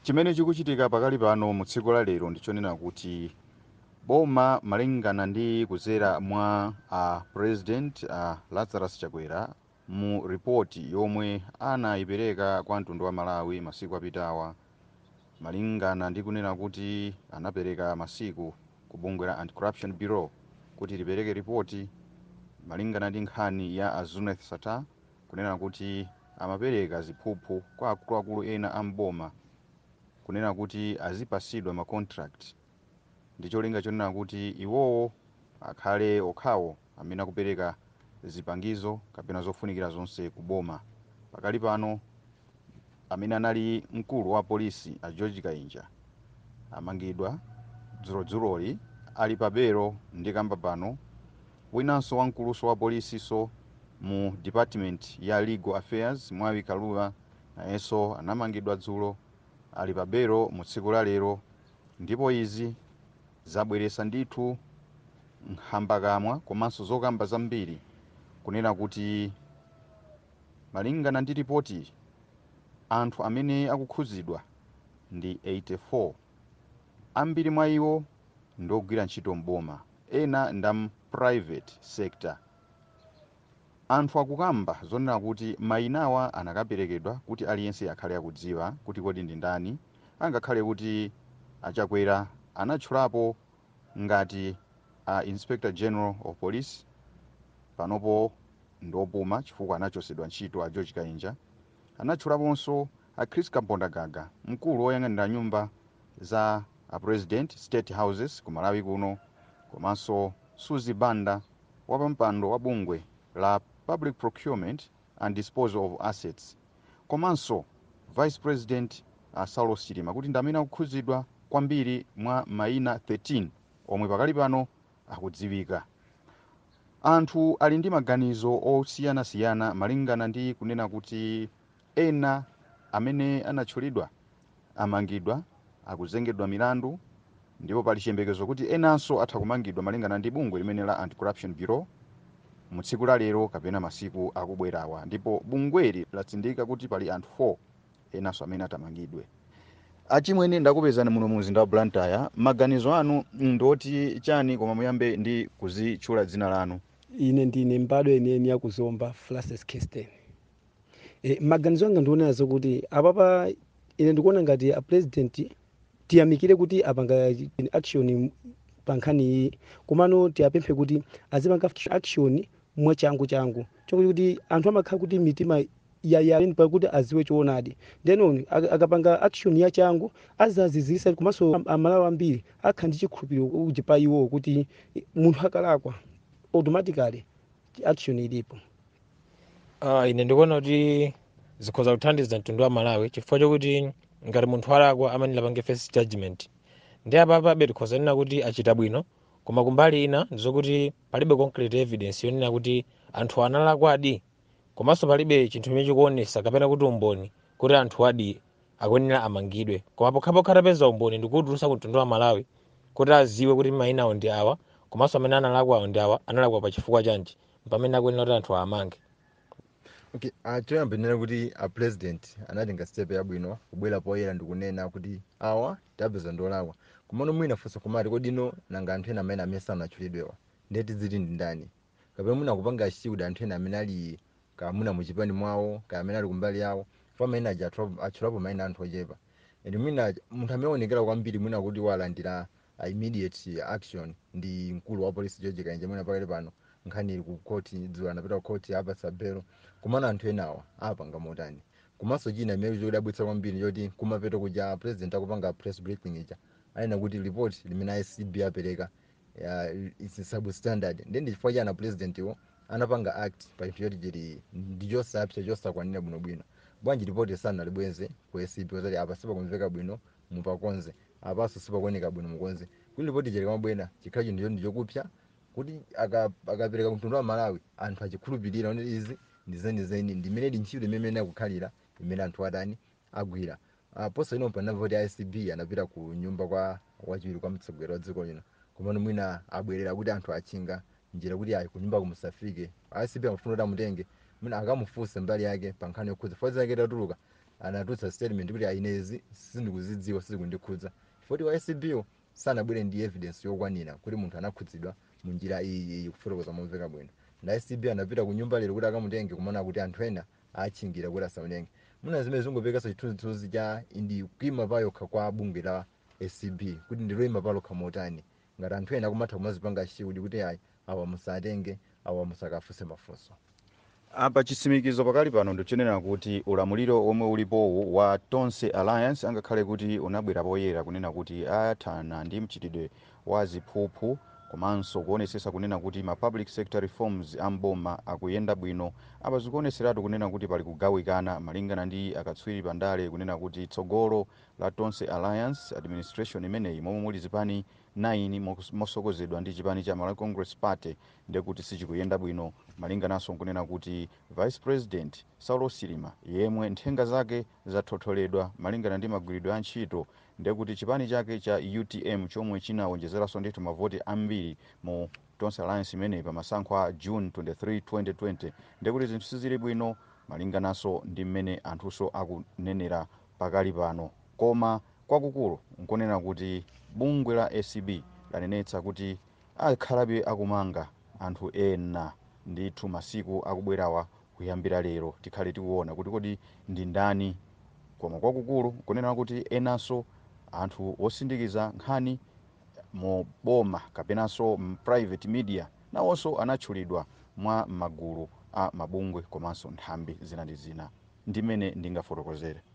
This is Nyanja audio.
chimene chikuchitika pakali pano mu tsiku la lero ndichonena kuti boma malingana ndi kudzera mwa a president a lazarus chakwera mu ripoti yomwe anayipereka kwa mtundu wa malawi masiku apitawa malingana ndi kunena kuti anapereka masiku ku bungwe la anti-corruption bureau kuti lipereke ripoti malingana ndi nkhani ya azuneth sata kunena kuti amapereka ziphuphu kwa akuluakulu ena a mboma kunena kuti azipasidwa ma contract ndi cholinga chonena kuti iwowo akhale okhawo amene akupereka zipangizo kapena zofunikira zonse ku boma pakali pano amene anali mkulu wa polisi a george kainja amangidwa dzulozuloli ali pa belo ndi kamba pano winanso wamkuluso wa polisiso mu department ya legal affairs mwawi kalula nayenso anamangidwa dzulo ali pa belo mu tsiku la lero ndipo izi zabweretsa ndithu nkhambakamwa komanso zokamba zambiri kunena kuti malingana ndi ripoti anthu amene akukhudzidwa ndi 84 ambiri mwa iwo ndi ogwira ntchito mboma ena ndam private sector anthu akukamba zonena kuti mayinawa anakaperekedwa kuti aliyense akhale akudziwa kuti kodi ndi ndani angakhale kuti achakwera anatchulapo ngati a inspector general of police panopo ndiopuma chifukwa anachosedwa ntchito a george kainja anatchulaponso a chris kabondagaga mkulu woyang'anira nyumba za a president state houses ku malawi kuno komanso suzi banda wapampando wa bungwe la public procurement and disposal of assets komanso vice president uh, saulo chilima kuti ndi amene akukhudzidwa kwambiri mwa mayina 13 omwe pakali pano akudziwika anthu ali ndi maganizo osiyanasiyana malingana ndi kunena kuti ena amene anatchulidwa amangidwa akuzengedwa milandu ndipo pali chiyembekezo kuti enanso atha kumangidwa malingana ndi bungwe limene la anti-corruption bureau mu tsiku la lero kapena masiku akubwerawa ndipo bungweli latsindika kuti pali anthu 4 enanso amene atamangidwe achimwene ndakupezani muno mu mzinda wa blantyre maganizo anu ndoti chani koma muyambe ndi kuzitchula dzina lanu ine ndine mbadwa yeniyeni yakuzomba francis kirsten e, maganizo anga ndionera zokuti apapa ine ndikuona ngati a president tiyamikire kuti apanga action pa nkhani iyi komano tiyapemphe kuti azipanga action mwachangu changu chokuti kuti anthu amakhala kuti mitima yayani pakuti aziwe choonadi then akapanga action ya changu azazizisa komanso amalawi ambiri akhala ndi chikhulupiriro uji pa iwo kuti munthu akalakwa automatically action ilipo uh, ine ndikuona kuti zikhoza kuthandiza mtundu wa malawi chifukwa chokuti ngati munthu alakwa amanena pange first judgment ndi apapabe tikhoza nena kuti achita bwino koma kumbali ina ndizokuti palibe concrete evidence yonena kuti anthu analakwa adi komanso palibe chinthu chimene chikuonesa kapena kuti umboni kuti anthu adi akuyenera amangidwe koma pokhapokha atapeza umboni ndikutulutsa ku mtundu wa malawi kuti aziwe kuti mayinawo ndi awa komanso amene analakwawo ndi awa analakwa pa chifukwa chanji pamene akuyenera kuti anthu amange okay uh, choyambirira kuti a president anatenga step yabwino kubwera poyera ndikunena kuti awa tapeza ndolakwa komano mwina funso kumati kodi ino nanga anthu ena amene amene sanatchulidwewa ndeti ziti ndi ndani kapena mwina kupanga achiwuda anthu ena amene ali kamuna muchipani mwawo ka amene ali kumbali yawo fa amene aja atchulapo mayina anthu ochepa and mwina munthu amene aonekera kwambiri mwina kuti walandira uh, immediate action ndi mkulu wa polisi george kainja mwina pakali pano nkhani ili ku koti dzulo anapita ku koti apatsa belo komano anthu enawa apanga motani komanso china imene chodabwitsa kwambiri choti kumapeto kuja president akupanga press briefing ija anena kuti report limene icb apereka is substandard ndi ndi chifukwa chana president iwo anapanga act pa chinthu choti chili ndi chosapsa chosakwanira bwinobwino bwanji ripoti sanalibweze ku acb ozati apa sipakumveka bwino mupakonze apaso sipakuoneka bwino mukonze kuti ripoti chili kamabwera chikhala chinthu choti ndichokupsa kuti akapereka kumtundu wa malawi anthu achikhulupirira kuti izi ndizenizeni ndimene ntchito imene akukhalira imene anthu atani agwira uh, poso ino panamva kuti icb anapita ku nyumba kwa wachiwiri kwa mtsogoleri wa dziko lino komano mwina abwerera kuti anthu achinga njira kuti ayi kunyumba kumusafike icb amafuna kuti amutenge mwina akamufunse mbali yake pa nkhani yokhudza fodzi yake itatuluka anatulutsa statement kuti ainezi sindikuzidziwa sizikundikhudza chifukwa wa acbo sanabwere ndi evidence yokwanira kuti munthu anakhudzidwa mu njira iyi iyi kufotokoza momveka bwino na acb anapita ku nyumba lero kuti akamutenge kumaona kuti anthu ena achingira kuti asamutenge muna zimene zingopekesa chithunzithunzi cha indi kuima payokha kwa bungwe la acb kuti ndiloima palokha motani ngati anthu ena kumatha kumazipanga chiwudi kuti ayi awa musatenge awa musakafuse mafunso apa chitsimikizo pakali pano ndichenera kuti ulamuliro omwe ulipowu wa tonse alliance angakhale kuti unabwera poyera kunena kuti ayathana ndi mchitidwe wa ziphuphu komanso kuonesesa kunena kuti ma public sector reforms amboma akuyenda bwino apa zikuoneseratu kunena kuti pali kugawikana malingana ndi akatswiri pandale kunena kuti tsogolo la tonse alliance administration imeneyi momwe muli zipani 9 mos- mosokozedwa ndi chipani cha malawi congress party ndekuti sichikuyenda bwino malingananso nkunena kuti vice president saulo silima yemwe nthenga zake zathotholedwa malingana ndi magwiridwe a ntchito ndekuti chipani chake cha utm chomwe chinawonjezeranso ndithu mavoti ambiri mu tonse alliance imeneyi pa masankho a june 23 2020 ndekuti zinthu sizili bwino malingananso ndi mmene anthunso akunenera pakali pano koma kwakukulu nkunena kuti bungwe la acb lanenetsa kuti akhalabe akumanga anthu ena ndithu masiku akubwerawa kuyambira lero tikhale tikuona kuti kodi ndi ndani koma kwakukulu kunena kuti enanso anthu osindikiza nkhani mu boma kapenanso m private media nawonso anatchulidwa mwa magulu a mabungwe komanso nthambi zina ndi zina ndimene ndingafotokozere